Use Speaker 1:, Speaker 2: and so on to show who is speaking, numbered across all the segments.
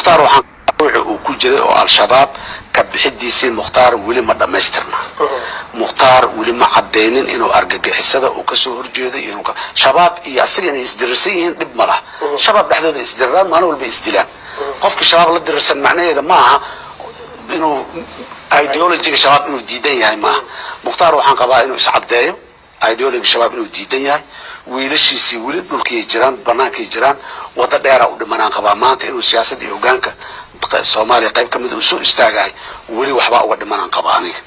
Speaker 1: mukhtaar waxaan ruuxi uu ku jiray oo al-shabaab ka bixidiisii mukhtaar weli ma dhammaystirna mukhtaar weli ma caddaynin inuu argagixisada uu kasoo horjeedo iyo inuu shabaab iyo asaga inay isdirirsan yihiin dhib ma lah shabaab dhexdooda isdiriraan maalin walba isdilaan qofkii shabaab la dirirsan macnaheeda ma aha inuu ideologiga shabaab inuu diidan yahay maaha mukhtaar waxaan qabaa inuu iscaddeeyo ideology shabaab inuu diidan yahay wiilashiisii weli dhulkay jiraan bannaankay jiraan waddo dheera u dhimanaan qabaa maanta inuu siyaasadda iyo hogaanka soomaaliya qayb ka mid uu soo istaagahay weli waxbaa uga dhimanaan qabaa aniga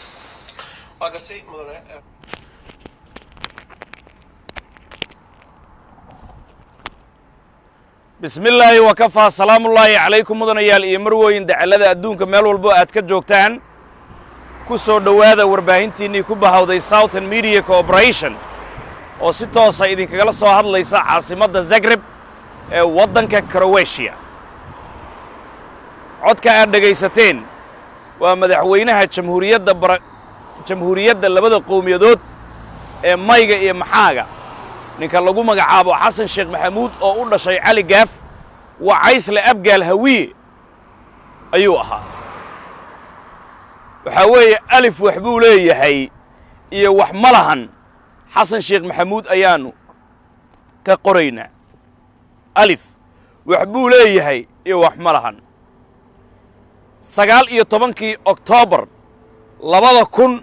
Speaker 2: bismi illaahi wakafaa salaamullaahi calaykum mudanayaal iyo marwooyin dacallada adduunka meel walbo aad ka joogtaan ku soo dhowaada warbaahintiinnii ku bahawday southern media corporation oo si toosa idinkagala soo hadlaysa caasimadda zagreb ee waddanka kroweshiya codka aad dhegaysateen waa madaxweynaha jamhuuriyadda bara jamhuuriyadda labada qowmiyadood ee mayga iyo maxaaga ninka lagu magacaabo xasan sheekh maxamuud oo u dhashay cali gaaf waa caysle abgaal hawiye ayuu ahaa waxaa weeye alif wax buu leeyahay iyo wax ma lahan xasan sheekh maxamuud ayaannu ka qoraynaa alif wax buu leeyahay iyo wax ma lahan sagaal iyo tobankii oktoobar labada kun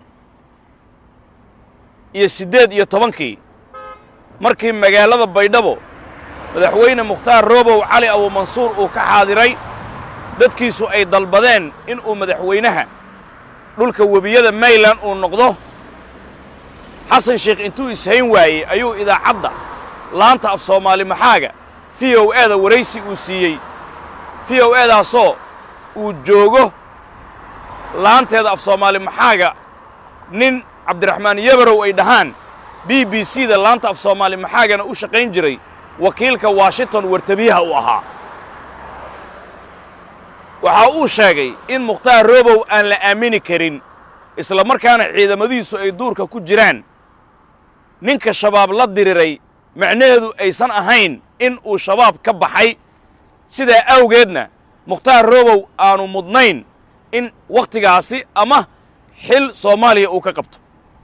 Speaker 2: iyo siddeed iyo tobankii markii magaalada baydhabo madaxweyne mukhtaar roobow cali abuumansuur uu ka xaadiray dadkiisu ay dalbadeen inuu madaxweynaha dhulka webiyada mayland uu noqdo xasan sheekh intuu ishayn waayey ayuu idaacadda laanta af soomaali maxaaga v o e da waraysi uu siiyey v o e daasoo uu joogo laanteeda af soomaali maxaaga nin cabdiraxmaan yabarow ay dhahaan b b c da laanta af soomaali maxaagana u shaqayn jiray wakiilka washington wartabiyaha uu ahaa waxa uu sheegay in mukhtaar roobow aan la aamini karin isla markaana ciidamadiisu ay duurka ku jiraan ninka shabaab la diriray macnaheedu aysan ahayn in uu shabaab ka baxay sidaa awgeedna mukhtaar roobow aanu mudnayn in wakhtigaasi ama xil soomaaliya uu ka qabto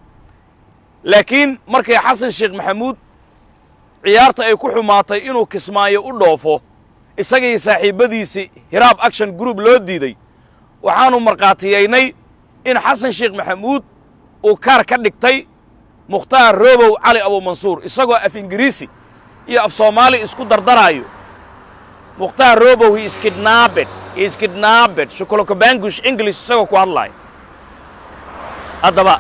Speaker 2: laakiin markay xasan sheekh maxamuud ciyaarta ay ku xumaatay inuu kismaayo u dhoofo isagii saaxiibbadiisii hiraab action group loo diiday waxaannu markhaatiyaynay in xasan sheekh maxamuud uu kaar ka dhigtay mukhtaar roobow cali abuumansuur isagoo af ingiriisi iyo af soomaali isku dardaraayo mukhtaar roobow hi iskidnaabed hi iskidnaabed shukolokobangush english isagoo ku hadlaayo haddaba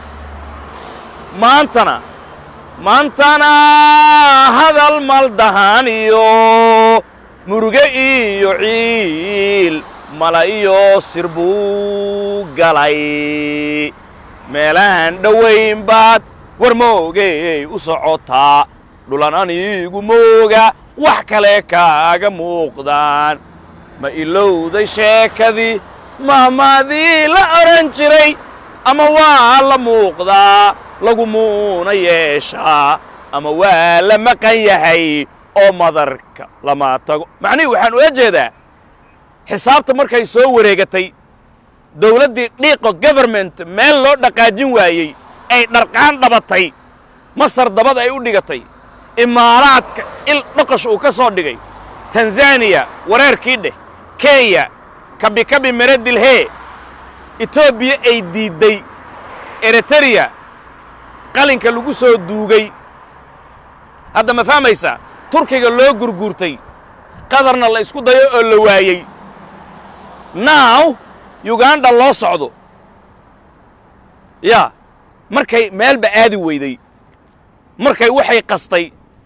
Speaker 2: maantana maantana hadal maldahan iyo muruge iyo ciil mala iyo sir buu galay meelahan dhowayn baad war moogey u socotaa dhulan anigu mooga wax kale kaaga muuqdaan ma ilowday sheekadii mahmaadii la odhan jiray ama waa la muuqdaa lagumuuna yeeshaa ama waa la maqan yahay oo madarka lama tago macnihii waxaan ula jeedaa xisaabta markay soo wareegatay dawladdii dhiiqo goverment meel loo dhaqaajin waayey ay dharqaan dhabatay masar dabad ay u dhigatay imaaraadka il dhoqosh uu ka soo dhigay tanzaniya wareerkii dheh kenya kabikabi meredilhee etoobiya ay diidday eritreya qalinka lagu soo duugay hadda ma fahmaysaa turkiga loo gurguurtay qadarna la isku dayo oo la waayey now yuganda loo socdo yaa markay meelba aadi weyday markay waxay qastay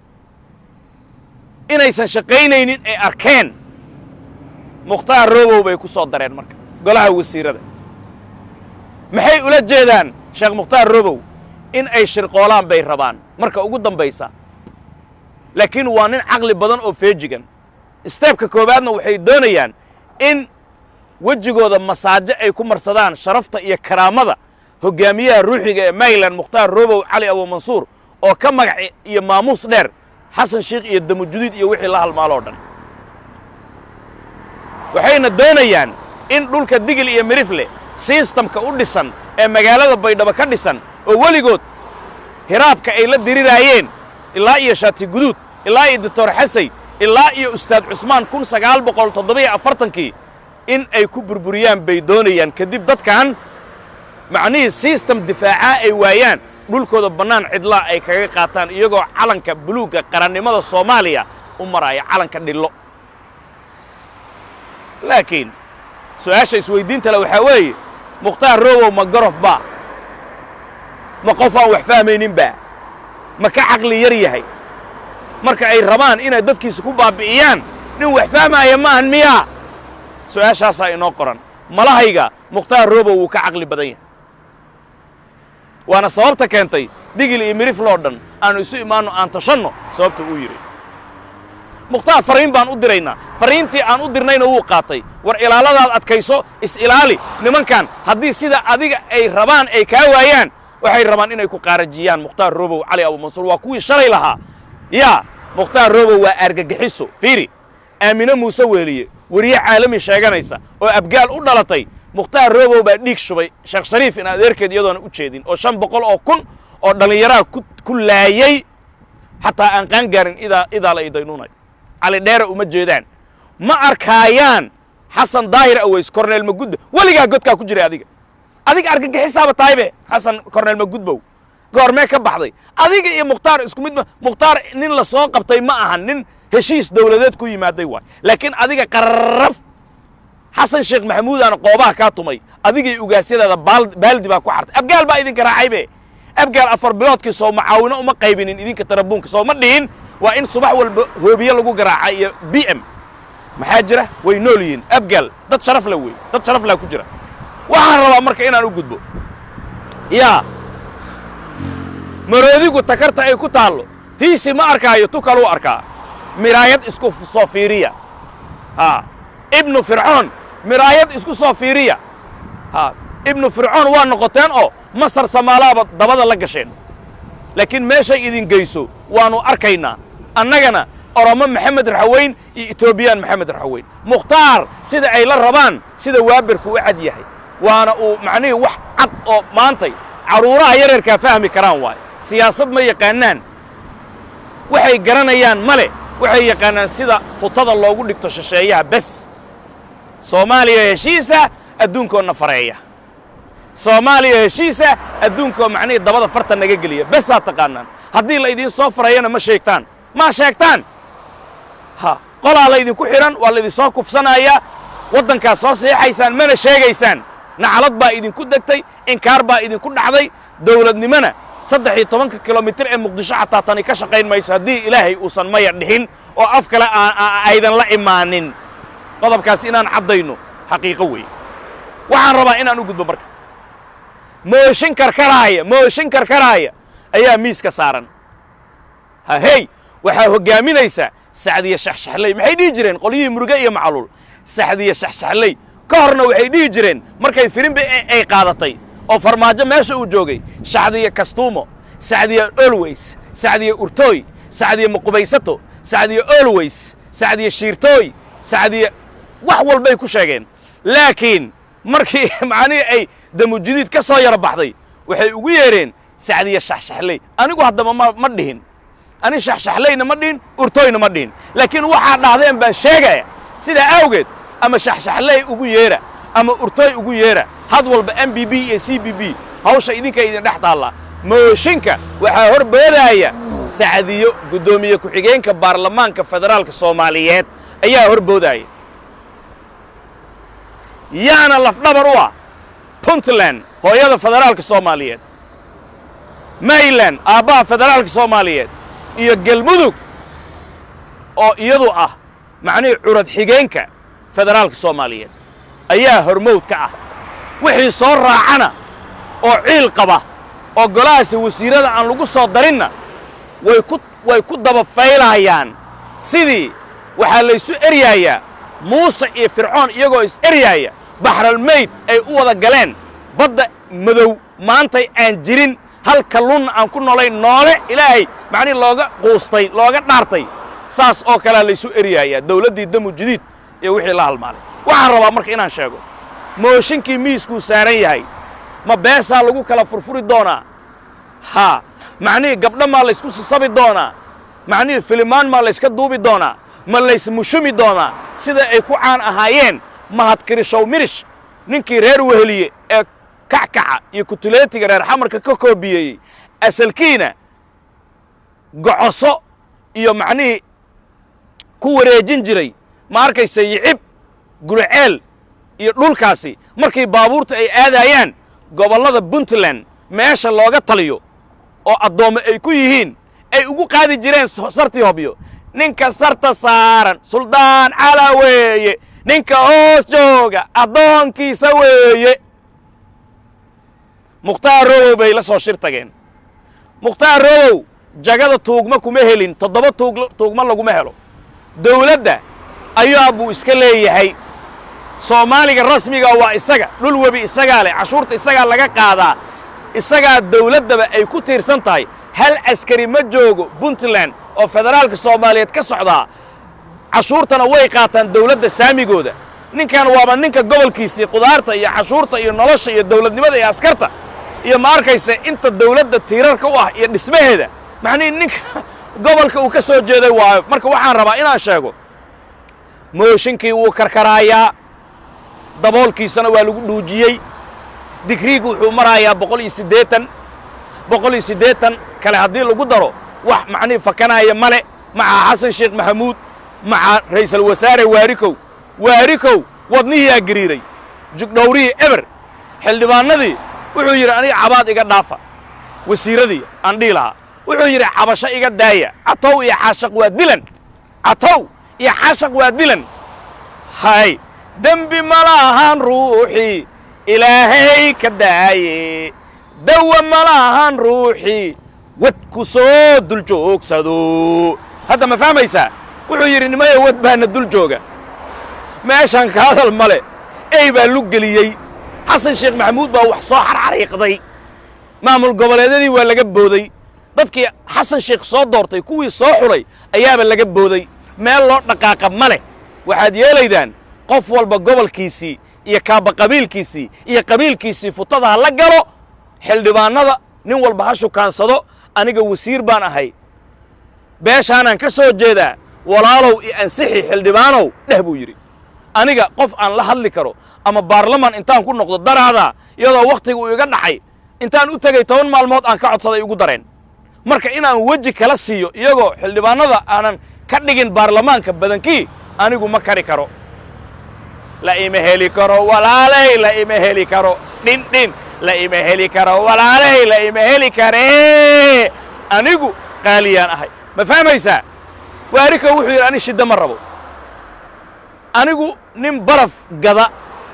Speaker 2: inaysan shaqaynaynin ay arkeen mukhtaar roobow bay ku soo dareen marka golaha wasiirada maxay ula jeedaan sheekh mukhtaar robow in ay shirqoolaan bay rabaan marka ugu dambaysa laakiin waa nin caqli badan oo feejigan steebka koowaadna waxay doonayaan in wejigooda masaajo ay ku marsadaan sharafta iyo karaamada hoggaamiyaha ruuxiga ee mayland mukhtaar robow cali abuumansuur oo ka magac iyo maamuus dheer xasan sheikh iyo damujudiid iyo wixii la halmaaloo dhan waxayna doonayaan in dhulka digil iyo mirifle sistamka u dhisan ee magaalada baydhabo ka dhisan oo weligood hiraabka ay la diriraayeen ilaa iyo shaati guduud ilaa iyo doctor xasay ilaa iyo ustaad cusmaan kun sagaal boqol toddobiyo afartankii in ay ku burburiyaan bay doonayaan kadib dadkan macnihii sistem difaacaa ay waayaan dhulkooda bannaan cidlaa ay kaga qaataan iyagoo calanka buluugga qarannimada soomaaliya u maraya calanka dhillo laakiin su'aasha isweyddiinta le waxaa weeye mukhtaar robow ma gorof baa ma qof aan wax fahmaynin baa ma ka caqli yar yahay marka ay rabaan inay dadkiisa ku baabbi'iyaan nin wax fahmaaya maahan miyaa su'aashaasaa inoo qoran malahayga mukhtaar robow wuu ka caqli badan yahay waana sababta keentay digil iyo mirifloo dhan aanu isu imaanno aan tashanno sababta uu yidhi mukhtaar farriin baan u diraynaa farriintii aan u dirnayna wuu qaatay war ilaaladaad adkayso is-ilaali nimankan haddii sida adiga ay rabaan ay kaa waayaan waxay rabaan inay ku qaarajiyaan mukhtaar robow cali abumansuur waa kuwii shalay lahaa yaa mukhtaar robow waa argagixiso fiiri aamine muuse weeliye weriye caalami sheeganaysa oo abgaal u dhalatay mukhtaar robow baa dhiig shubay sheekh shariif in adeerkeed iyadoona u jeedin oo shan boqol oo kun oo dhallinyaraha ku laayey xataa aan qaan gaarin idaa idaa la idaynuunay cali dheera uma jeedaan ma arkaayaan xasan daahir aweys korneel magudba weligaa godkaa ku jiray adiga adiga argagixisaaba tahaybe xasan korneel magudbow goormee ka baxday adiga iyo mukhtaar isku mid ma mukhtaar nin la soo qabtay ma ahan nin heshiis dawladeed ku yimaaday waay laakiin adiga qarraf xasan sheekh maxamuudaana qoobaha kaa tumay adigii ugaasyadaada baaldi baa ku xartay abgaal baa idinka raacaybe abgaal afar biloodkii soo macaawino uma qaybinin idinka tarabuunka soo ma dhihin waa in subax walba hoobiye lagu garaaca iyo b m maxaa jira way nool yihiin abgaal dad sharaf la wey dad sharaf laa ku jira waxaan rabaa marka inaan u gudbo yaa maroodigu takarta ay ku taallo tiisi ma arkaayo tu kaluu arkaa miraayad isku soo fiiriya a ibnu fircoon miraayad isku soo fiiriya a ibnu fircoon waa noqoteen oo masar samaalaaba dabada la gasheen laakiin meeshay idin geyso waannu arkaynaa annagana oromo maxamed raxaweyn iyo etoobiyaan maxamed raxaweyn mukhtaar sida ay la rabaan sida waabirku u cad yahay waana uu macnihii wax cad oo maantay carruuraha yareerkaa fahmi karaan waayo siyaasad ma yaqaanaan waxay garanayaan male waxay yaqaanaan sida futada loogu dhigto shisheeyaha bes soomaaliya heshiisa adduunkoo na fareeya soomaaliya heshiisa adduunkoo macnihii dabada farta naga geliya besaa taqaanaan haddii la idiin soo fareeyana ma sheegtaan ma sheegtaan ha qolaa laydinku xidhan waa laydinsoo kufsanayaa waddankaas soo seexaysaan mana sheegaysaan nacalad baa idinku degtay inkaar baa idinku dhacday dawladnimona saddex iyo tobanka kilomitir ee muqdisho xataa tani ka shaqayn mayso haddii ilaahay uusan maya dhixin oo af kale aydan la imaanin qodobkaas inaan caddayno xaqiiqo weeye waxaan rabaa inaan u gudbo marka mooshin karkaraaya mooshin karkaraaya ayaa miiska saaran ha hey waxaa hoggaaminaysa sacdiya shaxshaxley maxay dhihi jireen qolyihii muruge iyo macluul sacdiya shaxshaxley ka horna waxay dhihi jireen markay firimbi ay qaadatay oo farmaajo meesha uu joogay sacdiya kastuumo sacdiya olweys sacdiya urtooy sacdiya maqubaysato sacdiya olweys sacdiya shiirtooy sacdiya wax walbay ku sheegeen laakiin markii macnihii ay damujidiid ka soo yaro baxday waxay ugu yeedheen sacdiya shaxshaxley anigu haddaba ma ma dhihin ani shaxshaxleyna ma dhihin urtooyna ma dhihin laakiin waxaa dhahdeen baan sheegaya sidaa awgeed ama shaxshaxley ugu yeedha ama urtooy ugu yeedha had walba m b b iyo c b b hawsha idinka idin dhex taallaa mooshinka waxaa hor boodaaya sacdiyo guddoomiye ku-xigeenka baarlamaanka federaalka soomaaliyeed ayaa hor boodaaya yaana lafdhabar u ah puntland hooyada federaalka soomaaliyeed mayland aabbaha federaalka soomaaliyeed iyo galmudug oo iyadu ah macnihii curad xigeenka federaalka soomaaliyeed ayaa hormowd ka ah wixii soo raacana oo ciil qaba oo golahaasi wasiirada aan lagu soo darinna way ku way ku daba faylaayaan sidii waxaa laysu eryaayaa muuse iyo fircoon iyagoo is eryaaya baxralmayd ay u wada galeen badda madow maantay aan jirin hal kalluunna aan ku noolayn noole ilaahay macnihi looga quustay looga dhaartay saas oo kalea laysu eryaayaa dawladdii damu jadiid iyo wixii la halmaalay waxaan rabaa marka inaan sheego mooshinkii miiskuu saaran yahay ma beesaa lagu kala furfuri doonaa haa macnihii gabdho maa laysku sasabi doonaa macnihii filimaan maa layska duubi doonaa ma laysmushumi doonaa sida ay ku caan ahaayeen mahadkirishow mirish ninkii reer weheliye ee kackaca iyo kutuleetiga reer xamarka ka koobiyeeyey asalkiina gocoso iyo macnihii ku wareejin jiray ma arkaysa yicib guriceel iyo dhulkaasi markii baabuurtu ay aadaayaan gobollada puntland meesha looga taliyo oo addoommo ay ku yihiin ay ugu qaadi jireen sartii hobyo ninka sarta saaran suldaan cala weeye ninka hoos jooga addoonkiisa weeye mukhtaar robow bay la soo shir tageen mukhtaar robow jagada tuugma kuma helin toddoba tuug tuugma laguma helo dawladda ayaa buu iska leeyahay soomaaliga rasmiga waa isaga dhul webi isagaa leh cashuurta isagaa laga qaadaa isagaa dawladdaba ay ku tiirsan tahay hal askari ma joogo puntland oo federaalka soomaaliyeed ka socdaa cashuurtana way qaataan dawladda saamigooda ninkan waaba ninka gobolkiisii qudaarta iyo cashuurta iyo nolosha iyo dawladnimada iyo askarta iyo ma arkaysa inta dawladda tiirarka u ah iyo dhismaheeda macnihii ninka gobolka uu ka soo jeeday waayo marka waxaan rabaa inaan sheego mooshinkii wuu karkaraayaa daboolkiisana waa lagu dhuujiyey digriigu wuxuu marayaa boqol iyo siddeetan boqol iyo siddeetan kale haddii lagu daro wax macnihii fakanaaya male maca xasan sheekh maxamuud maca ra'iisul wasaare waarikow waarikow wadnihiyaa gariiray jugdhowrihii eber xildhibaannadii wuxuu yidhi aniga cabaad iga dhaafa wasiiradii aan dhihi lahaa wuxuu yidhi cabasho iga daaya catow iyo xaashaq waa dilan catow iyo xaashaq waa dilan hay dembi ma lahan ruuxii ilaahay ka daaye dawa ma lahan ruuxii wad ku soo dul joogsado hadda ma fahmaysaa wuxuu yidhi nimayo wad baana dul jooga meeshaan ka hadal male ey baa lug geliyey xasan sheekh maxamuud baa wax soo xarxariiqday maamul goboleedyadii waa laga booday dadkii xasan sheekh soo doortay kuwii soo xulay ayaaba laga booday meel loo dhaqaaqa ma leh waxaad yeelaydaan qof walba gobolkiisii iyo kaaba qabiilkiisii iyo qabiilkiisii futada ha la galo xildhibaannada nin walba ha shukaansado aniga wasiir baan ahay beeshaanaan ka soo jeedaa walaalow iyo ansixi xildhibaanow dheh buu yidhi aniga qof aan la hadli karo ama baarlamaan intaan ku noqdo daraadaa iyadoo wakhtiga uu iga dhacay intaan u tegey toban maalmood aan ka codsaday igu dareen marka inaan weji kala siiyo iyagoo xildhibaannada aanan ka dhigin baarlamaanka badankii anigu ma kari karo la ima heli karo walaalay la ima heli karo dhin dhin la ima heli karo walaalay la ima heli karee anigu qaaliyaan ahay ma fahmaysaa waarika wuxuu yidhi ani shidda ma rabo anigu nin baraf gada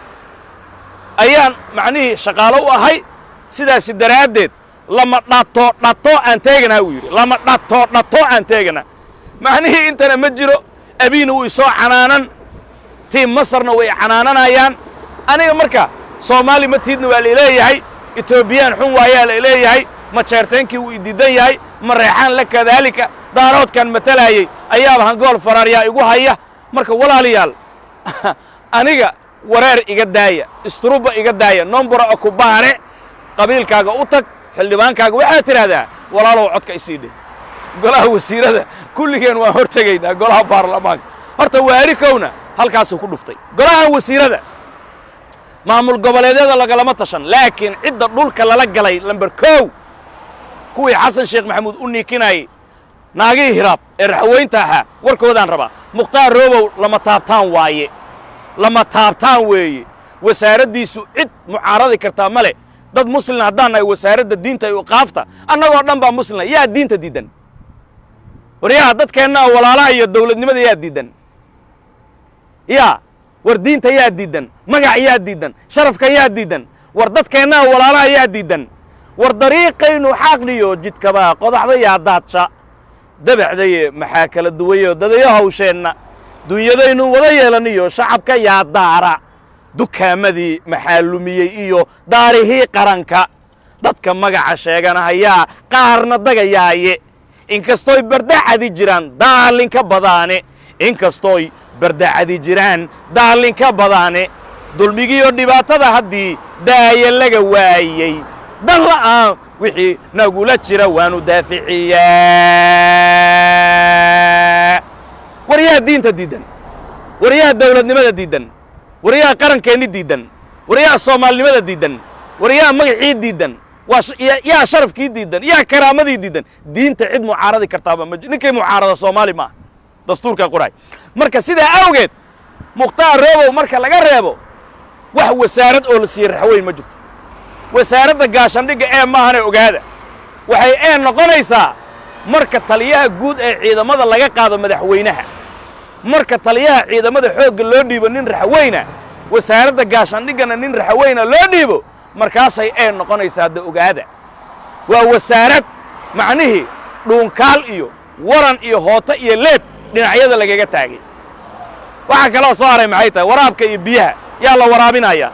Speaker 2: ayaan macnihii shaqaalo u ahay sidaasi daraaddeed lama dhato dhato aan teeganaa uu yidhi lama dhato dhato aan teeganaa macnihii intana ma jiro abiina wuu isoo canaanan tiim masarna way canaananayaan aniga marka soomaali ma tiidna waa laileeyahay etoobiyaan xun waayaa la leeyahay ma jeerteenkii wuu idiidan yahay ma reexaan la kadaalika daaroodkan matalaayey ayaaba hangool faraaryaa igu haya marka walaalayaal aniga wareer iga daaya istruba iga daaya nombora okubaane qabiilkaaga u tag xildhibaankaaga waxaad tidhaahdaa walaalow codka isii dheh golaha wasiirada kulligeen waan hor tegaynaa golaha baarlamaanka horta waarikowna halkaasuu ku dhuftay golahan wasiirada maamul goboleedyada lagalama tashan laakiin cidda dhulka lala galay lamber kow kuwii xasan sheekh maxamuud u niikinayey naagihii hiraab ee raxweynta ahaa warkoodaan rabaa mukhtaar roobow lama taabtaan waaye lama taabtaan weeye wasaaraddiisu cid mucaaradi kartaa ma leh dad muslina haddaan nahay wasaaradda diinta iyo iqaafta annagoo dhan baa muslina yaa diinta diiddan waryaha dadkeennaa walaalaha iyo dawladnimada yaa diiddan yaa war diinta yaa diiddan magac yaa diiddan sharafka yaa diiddan war dadkeennaa walaalaha yaa diiddan war dariiqaynu xaqniyo jidkabaa qodaxda yaa daadsha dabacdaye maxaa kala duwayo dadayo hawsheenna dunyadaynu wada yeelaniyo shacabka yaa daara dukaamadii maxaa lumiyey iyo daarihii qaranka dadka magaca sheeganahayaa qaarna dagayaaye inkastooy bardacadi jiraan daalinka badaane inkastooy bardacadi jiraan daallinka badaane dulmigiiyo dhibaatada haddii daaya laga waayey dan la'aan wixii nagula jira waanu daaficiyaa waryaha diinta diiddan waryaha dawladnimada diiddan waryaha qarankeenni diiddan waryaha soomaalinimada diiddan waryaha magacii diiddan waa yaa sharafkii diiddan yaa karaamadii diiddan diinta cid mucaaradi kartaaba ma ninkay mucaarada soomaali maaha dastuurkaa qoraay marka sidaa awgeed mukhtaar roobow marka laga reebo wax wasaarad oo la siiyey raxweyn ma jirto wasaaradda gaashandhigga ee maahane ogaada waxay ee noqonaysaa marka taliyaha guud ee ciidamada laga qaado madaxweynaha marka taliyaha ciidamada xoogga loo dhiibo nin raxweyna wasaaradda gaashandhiggana nin raxweyna loo dhiibo markaasay ee noqonaysaa da ogaada waa wasaarad macnihii dhuunkaal iyo waran iyo hooto iyo leeb dhinacyada lagaga taagay waxaa kaloo soo haray maxay tahay waraabka iyo biyaha yaa la waraabinayaa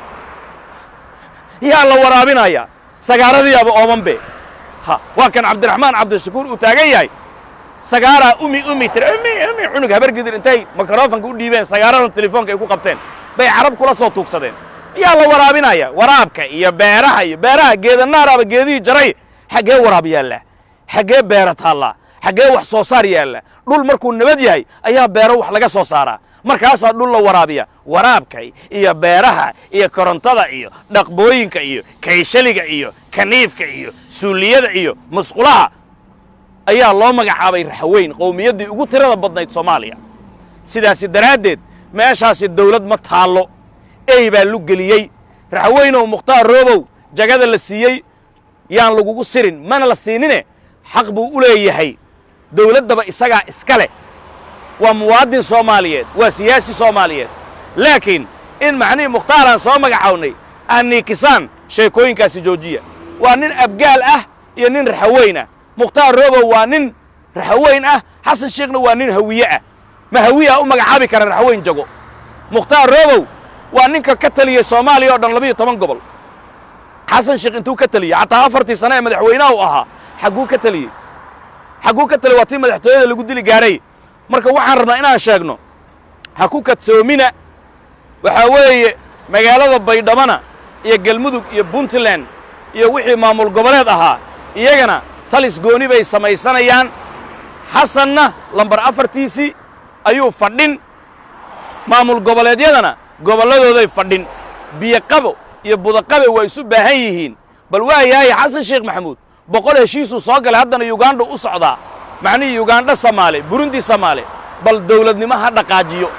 Speaker 2: yaa la waraabinayaa sagaaradiyaaba oomanbe ha waa kan cabdiraxmaan cabdishakuur uu taagan yahay sagaaraa umi umi tiri umi umi cunug habargidir intay mikrofanka u dhiibeen sagaaradan telefoonka ay ku qabteen bay carab kula soo tuugsadeen yaa la waraabinaya waraabka iyo beeraha iyo beeraha geedanaaraaba geedihii jaray xaggee waraab yaalla xaggee beera taallaa xaggee wax soo saar yaalla dhul markuu nabad yahay ayaa beero wax laga soo saaraa markaasaa dhul la waraabiya waraabka iyo beeraha iyo korontada iyo dhaqbooyinka iyo kayshaliga iyo kaniifka iyo suuliyada iyo musqulaha ayaa loo magacaabay raxweyn qowmiyaddii ugu tirada badnayd soomaaliya sidaasi daraaddeed meeshaasi dawlad ma taallo ey baa lu geliyey raxweynow mukhtaar roobow jagada la siiyey yaan lagugu sirin mana la siinine xaq buu u leeyahay dawladdaba isagaa iska leh waa muwaadin soomaaliyeed waa siyaasi soomaaliyeed laakiin in macnihii mukhtaaraan soo magacawnay aan niikisaan sheekooyinkaasi joojiya waa nin abgaal ah iyo nin raxaweyn ah mukhtaar roobow waa nin raxaweyn ah xasan sheekhna waa nin hawiye ah ma hawiyaa u magacaabi kara raxaweyn jago mukhtaar roobow waa ninka ka taliyey soomaaliya oo dhan labiyo toban gobol xasan sheekh intuu ka teliyey xataa afartii sane ee madaxweynaha u ahaa xagguu ka teliyey xagguu ka teliyey waa tii madaxtooyada lagu dili gaaray marka waxaan rabnaa inaan sheegno ha ku kadsoomina waxaa weeye magaalada baydhamana iyo galmudug iyo puntland iyo wixii maamul goboleed ahaa iyagana talis gooni bay samaysanayaan xasanna lambar afartiisii ayuu fadhin maamul goboleedyadana gobolladooday fadhin biyoqabo iyo budaqabe waa isu baahan yihiin bal waa yahay xasan sheekh maxamuud boqol heshiisuu soo galay haddana yugandha u socdaa macnihii yugandha samaale burundi samaale bal dawladnimo ha dhaqaajiyo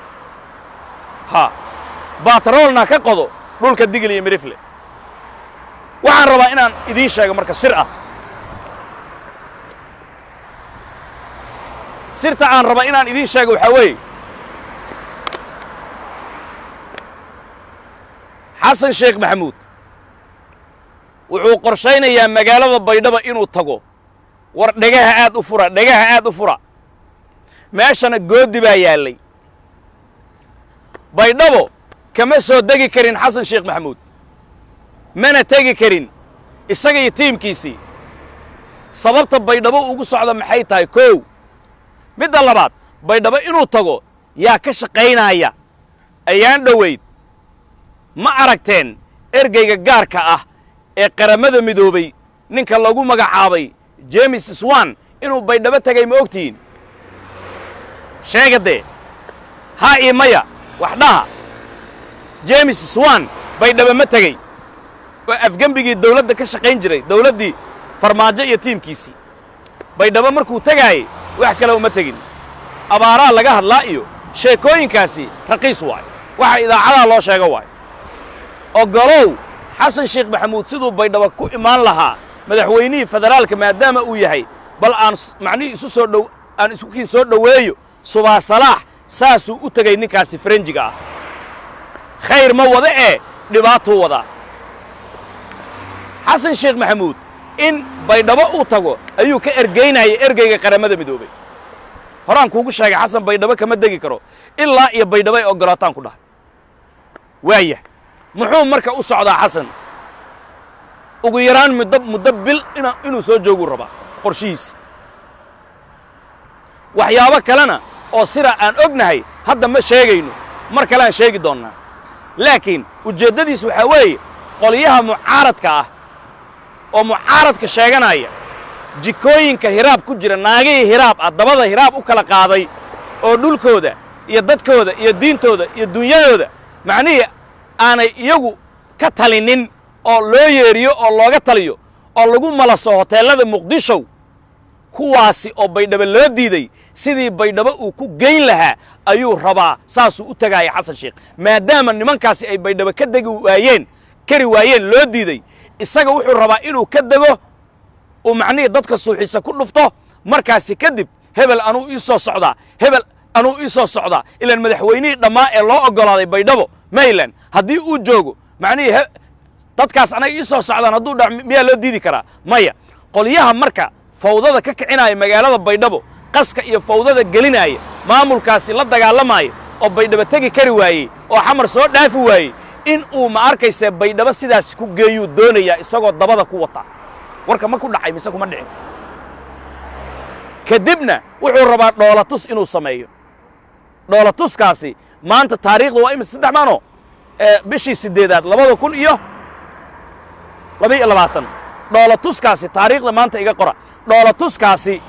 Speaker 2: ha batroolna ka qodo dhulka digil iyo midhifle waxaan rabaa inaan idiin sheego marka sir ah sirta aan raba inaan idiin sheego waxaa weeye xasan sheekh maxamuud wuxuu qorshaynayaa magaalada baydhaba inuu tago war dhegaha aad u fura dhegaha aad u fura meeshana goodi baa yaallay baydhabo kama soo degi karin xasan sheekh maxamuud mana tegi karin isaga iyo tiimkiisii sababta baydhabo ugu socda maxay tahay kow midda labaad baydhabo inuu tago yaa ka shaqaynaya ayaan dhowayd ma aragteen ergeyga gaarka ah ee qarammada midoobay ninka lagu magacaabay jemes swan inuu baydhabo tegay ma ogtihiin sheega dee haa ii maya wax dhaha jemes swan baydhabo ma tegey waa afgembigii dawladda ka shaqayn jiray dawladdii farmaajo iyo tiimkiisii baydhabo markuu tegaayey wax kale uma tegin abaaraa laga hadlaa iyo sheekooyinkaasi raqiis waay waxa idaacadaha loo sheego waay ogolow xasan sheekh maxamuud siduu baydhabo ku imaan lahaa madaxweynihii federaalka maadaama uu yahay bal aan macnihii isu soo dhow aan iskukii soo dhoweeyo subaa salaax saasuu u tegay ninkaasi farenjiga ah khayr ma wada ee dhibaatuu wadaa xasan sheekh maxamuud in baydhabo uu tago ayuu ka ergaynayay ergeyga qarammada midoobay horaan kuugu sheegay xasan baydhabo kama degi karo ilaa iyo baydhabo ay oggolaataan ku dhahay waayah muxuu marka u socdaa xasan ugu yaraan muddo muddo bil inuu soo jooguu rabaa qorshihiisi waxyaabo kalena oo sira aan ognahay hadda ma sheegayno mar kale aan sheegi doonnaa laakiin ujeeddadiis waxaa weeye qolyaha mucaaradka ah oo mucaaradka sheeganaya jikooyinka hiraab ku jira naagihii hiraab ah dabada hiraab u kala qaaday oo dhulkooda iyo dadkooda iyo diintooda iyo dunyadooda macnihii aanay iyagu ka talinin oo loo yeeriyo oo looga taliyo oo lagu malaso hoteellada muqdishow kuwaasi oo baydhabo loo diiday sidii baydhabo uu ku geyn lahaa ayuu rabaa saasuu u tagaaya xasan sheekh maadaama nimankaasi ay baydhabo ka degi waayeen kari waayeen loo diiday isaga wuxuu rabaa inuu ka dego uu macnihii dadka suuxiisa ku dhufto markaasi kadib hebel anuu ii soo socdaa hebel anuu ii soo socdaa ilaan madaxweynihii dhammaa ee loo oggolaaday baydhabo mayland haddii uu joogo macnihii dadkaas anaga ii soo socdaan hadduu dha miyaa loo diidi karaa maya qolyaha marka fawdada ka kicinaya magaalada baydhabo qaska iyo fawdada gelinaya maamulkaasi la dagaalamaaya oo baydhabo tegi kari waayey oo xamar soo dhaafi waayey in uu ma arkayse baydhabo sidaas ku geeyuu doonayaa isagoo dabada ku wata warka ma ku dhacay mise kuma dhicin kadibna wuxuu rabaa dhoolatus inuu sameeyo dhoolatuskaasi maanta taariikhda waa imise saddex maano bishii siddeedaad labada kun iyo laba iyo labaatan dhoolatuskaasi taariikhda maanta iga qora dhoolatuskaasi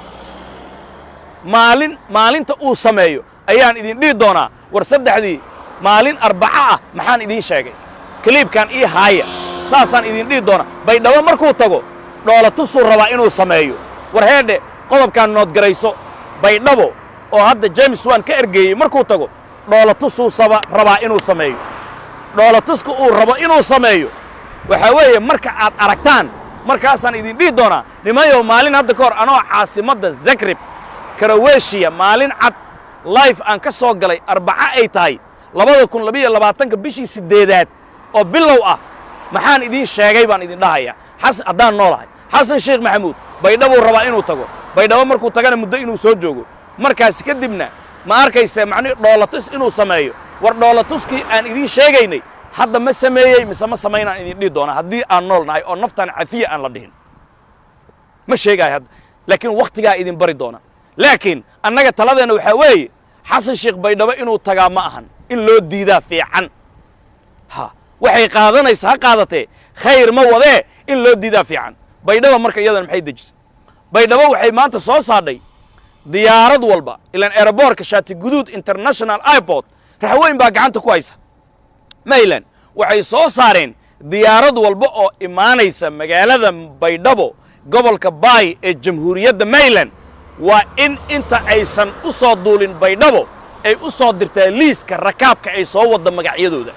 Speaker 2: maalin maalinta uu sameeyo ayaan idin dhihi doonaa war saddexdii maalin arbaco ah maxaan idiin sheegay kaliibkan ii haaya saasaan idin dhihi doonaa baydhabo markuu tago dhoolatusuu rabaa inuu sameeyo war heedhe qodobkaan noodgarayso baydhabo oo hadda james waan ka ergeeyey markuu tago dhoolatusuu saba rabaa inuu sameeyo dhoolatuska uu rabo inuu sameeyo waxaa weeye marka aad aragtaan markaasaan idin dhihi doonaa nimayow maalin hadda ka hor anoo caasimadda zagreb karaweshiya maalin cad life aan ka soo galay arbaco ay tahay labada kun labiyo labaatanka bishii siddeedaad oo bilow ah maxaan idiin sheegay baan idin dhahayaa xasan haddaan noolahay xasan sheekh maxamuud baydhabuu rabaa inuu tago baydhabo markuu tagana muddo inuu soo joogo markaas kadibna ma arkayse macnihi dhoolatus inuu sameeyo war dhoolatuskii aan idiin sheegaynay hadda ma sameeyey mise ma samaynaan idin dhihi doonaa haddii aan nool nahay oo naftaan cafiya aan la dhihin ma sheegaayo hadda laakiin wakhtigaa idin bari doona laakiin annaga taladeenna waxaa weeye xasan sheekh baydhabo inuu tagaa ma ahan in loo diidaa fiican ha waxay qaadanaysa ha qaadatee khayr ma wadee in loo diidaa fiican baydhabo marka iyadana maxay dejisay baydhabo waxay maanta soo saadhay diyaarad walba ilaan eroboorka shaati guduud international airport raxweyn baa gacanta ku haysa mayland waxay soo saareen diyaarad walba oo imaanaysa magaalada baydhabo gobolka baay ee jamhuuriyadda mayland waa in inta aysan u soo duulin baydhabo ay u soo dirtaa liiska rakaabka ay soo wadda magacyadooda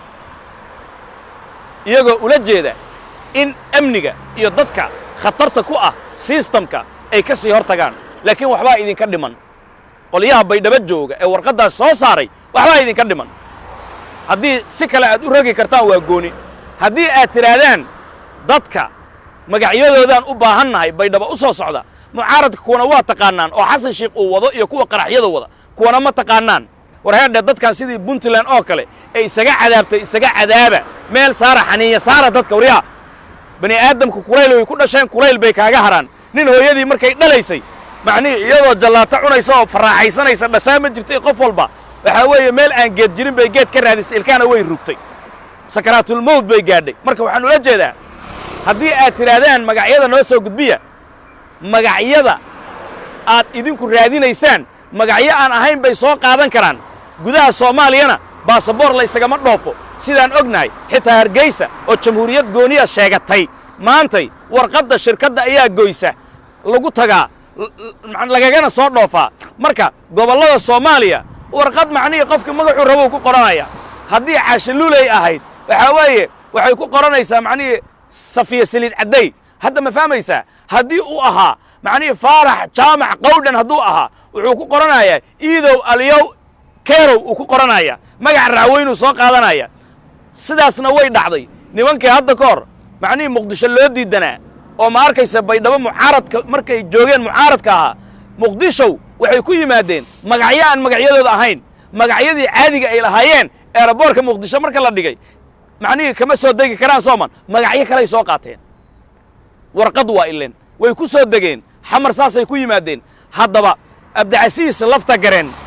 Speaker 2: iyagoo ula jeeda in amniga iyo dadka khatarta ku ah sistamka ay ka sii hor tagaan laakiin waxbaa idinka dhiman qolyaha baydhabo jooga ee warqaddaas soo saaray waxbaa idinka dhiman haddii si kale aad u rogi kartaan waa gooni haddii aad tidhaahdaan dadka magacyadoodaan u baahannahay baydhabo u soo socda mucaaradka kuwana waa taqaanaan oo xasan sheekh uu wado iyo kuwa qaraxyada wada kuwana ma taqaanaan war heerdhe dadkan sidii puntland oo kale ee isaga cadaabtay isaga cadaaba meel saara xaniinya saara dadka waryaa bani aadamka kulayl way ku dhasheen kulayl bay kaaga haraan nin hooyadii markay dhalaysay macnihii iyadoo jallaato cunaysa oo faraaxaysanaysa dhashaa ma jirtay qof walba waxaa weeye meel aan geed jirin bay geed ka raadisay ilkaana way rugtay sakaraatulmowt bay gaadhay marka waxaan ula jeedaa haddii aad tidhaahdaan magacyada noo soo gudbiya magacyada aad idinku raadinaysaan magacyo aan ahayn bay soo qaadan karaan gudaha soomaaliyana baasaboor la ysagama dhoofo sidaan ognahay xitaa hargeysa oo jamhuuriyad gooniya sheegatay maantay warqadda shirkadda ayaa goysa lagu tagaa lagagana soo dhoofaa marka gobollada soomaaliya warqad macnihii qofkii magacuu rabou ku qoranaya haddii caashaluulay ahayd waxaa weeye waxay ku qoranaysaa macnihii safiya saliid cadday hadda ma fahmaysaa haddii uu ahaa macnihii faarax jaamac qawdhan hadduu ahaa wuxuu ku qoranayaa iidow alyow keerow uu ku qoranaya magac raaweynuu soo qaadanaya sidaasna way dhacday nimankii hadda ka hor macnihii muqdisho loo diidanaa oo ma arkaysa baydhabo mucaaradka markay joogeen mucaaradka ahaa muqdishow waxay ku yimaadeen magacyo aan magacyadooda ahayn magacyadii caadiga ay lahaayeen eeraboorka muqdisho marka la dhigay macnihii kama soo degi karaan sooman magacyo kaley soo qaateen warqad waa ilen way ku soo degeen xamar saasay ku yimaadeen haddaba abdicasiis lafta gareen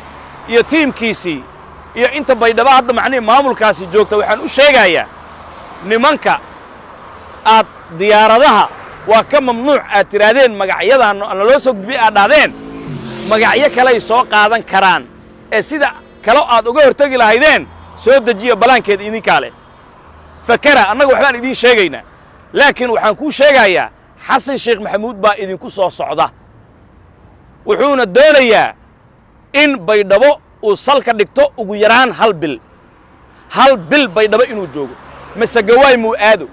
Speaker 2: iyo tiimkiisii iyo inta baydhaba hadda macnihii maamulkaasi joogta waxaan u sheegayaa nimanka aad diyaaradaha waa ka mamnuuc aad tidhaahdeen magacyadaa naloo soo gudbiyey aad dhahdeen magacyo kaley soo qaadan karaan ee sida kalo aad uga hortegi lahaydeen soo dejiya ballaankeeda idinkaa leh fakera annaga waxbaan idiin sheegaynaa laakiin waxaan kuu sheegayaa xasan sheekh maxamuud baa idinku soo socda wuxuuna doonayaa in baydhabo uu salka dhigto ugu yaraan hal bil hal bil baydhabo inuu joogo masegawaay muu aado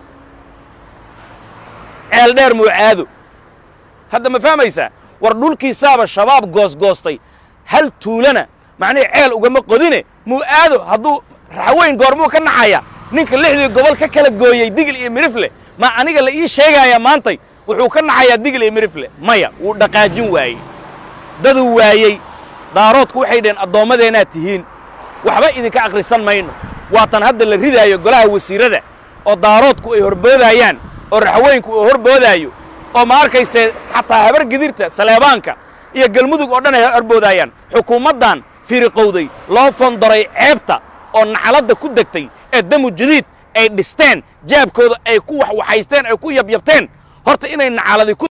Speaker 2: ceel dheer muu aado hadda ma fahmaysaa war dhulkiisaaba shabaab goosgoostay hal tuulana macnihii ceel ugama qodine muu aado hadduu raxweyn goormuu ka nacaya ninka lixdii gobol ka kala gooyey digil iyo mirifle ma aniga la ii sheegayaa maantay wuxuu ka nacayaa digil iyo mirifle maya wuu dhaqaajin waayey daduu waayey daaroodku waxay dhaheen addoommadeennaad tihiin waxba idinka akhrisan mayno waatan hadda la ridaayo golaha wasiirrada oo daaroodku ay horboodaayaan oo raxweynku uu horboodaayo oo ma arkaysee xataa habar gidirta saleebaanka iyo galmudug oo dhan ay horboodaayaan xukuumaddan firiqowday loo fondoray ceebta oo nacaladda ku degtay ee damu jadiid ay dhisteen jaabkooda ay ku waxwaxaysteen ay ku yabyabteen horta inay nacaladi ku